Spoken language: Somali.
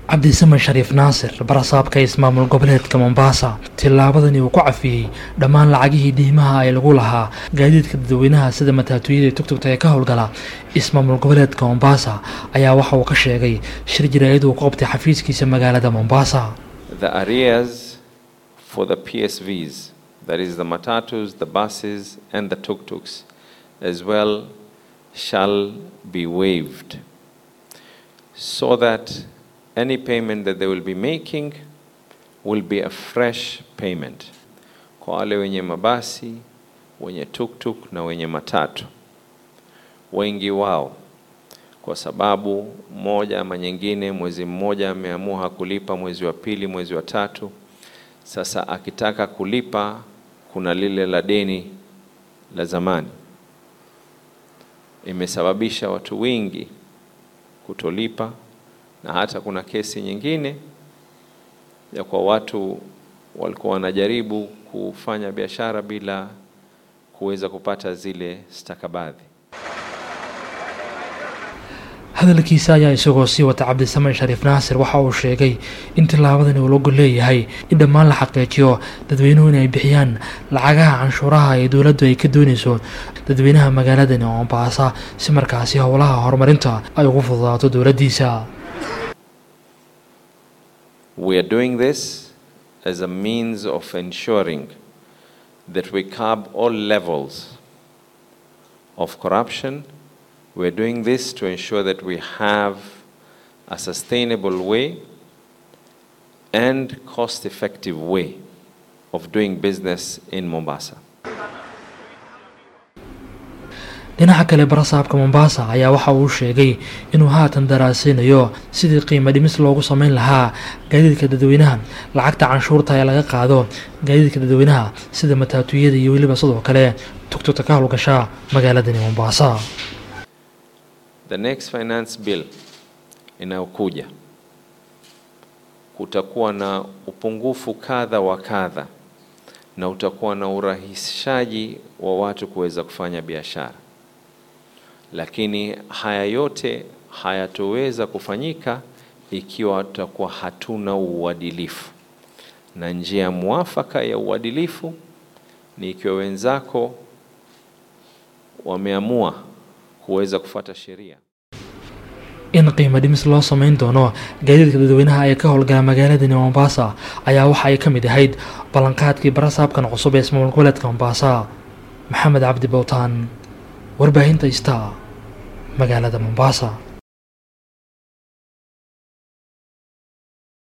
cabdisamen shariif naasir barasaabka ismaamul goboleedka mombasa tillaabadani uu ku cafiyey dhammaan lacagihii diimaha ee lagu lahaa gaadiidka dadweynaha sida mataatooyada tugtugta ee ka howlgala ismaamul goboleedka mombasa ayaa waxa uu ka sheegay shir jaraa'id uu ku qabtay xafiiskiisa magaalada mombasa the arrears for the PSVs, that is the matatus, the buses, and the tuk-tuks, as well, shall be waived, so that any payment that they will be making will be a fresh payment. Kwa wale wenye mabasi, wenye tuk-tuk na wenye matatu, wengi wao kwa sababu moja ama nyingine, mwezi mmoja ameamua hakulipa, mwezi wa pili, mwezi wa tatu. Sasa akitaka kulipa, kuna lile la deni la zamani, imesababisha watu wengi kutolipa, na hata kuna kesi nyingine ya kwa watu walikuwa wanajaribu kufanya biashara bila kuweza kupata zile stakabadhi. hadalkiisa ayaa isagoo sii wata cabdisamen shariif naasir waxa uu sheegay in tillaabadani uu lagu leeyahay in dhammaan la xaqiijiyo dadweynuhu in ay bixiyaan lacagaha canshuuraha ee dowladdu ay ka doonayso dadweynaha magaaladani mombasa si markaasi howlaha horumarinta ay ugu fududaato dowladdiisa We are doing this as a means of ensuring that we curb all levels of corruption. We're doing this to ensure that we have a sustainable way and cost effective way of doing business in Mombasa. dhinaca kale barasaabka mombasa ayaa waxa uu sheegay inuu haatan daraasaynayo sidii qiimo dhimis loogu sameyn lahaa gaadiidka dadweynaha lacagta canshuurta ee laga qaado gaadiidka dadweynaha sida mataatuyada iyo weliba sidoo kale tugtugta ka howlgasha magaaladani mombasa The next finance bill inayokuja kutakuwa na upungufu kadha wa kadha na utakuwa na urahisishaji wa watu kuweza kufanya biashara, lakini haya yote hayatoweza kufanyika ikiwa tutakuwa hatuna uadilifu, na njia mwafaka ya uadilifu ni ikiwa wenzako wameamua kuweza kufuata sheria. in qiimo dhimis loo sameyn doono gaadiidka dadweynaha ee ka howlgala magaaladani mombasa ayaa waxa ay ka mid ahayd ballanqaadkii barasaabkan cusub ee ismaamul goboleedka mombasa maxamed cabdi bowtaan warbaahinta star magaalada mombasa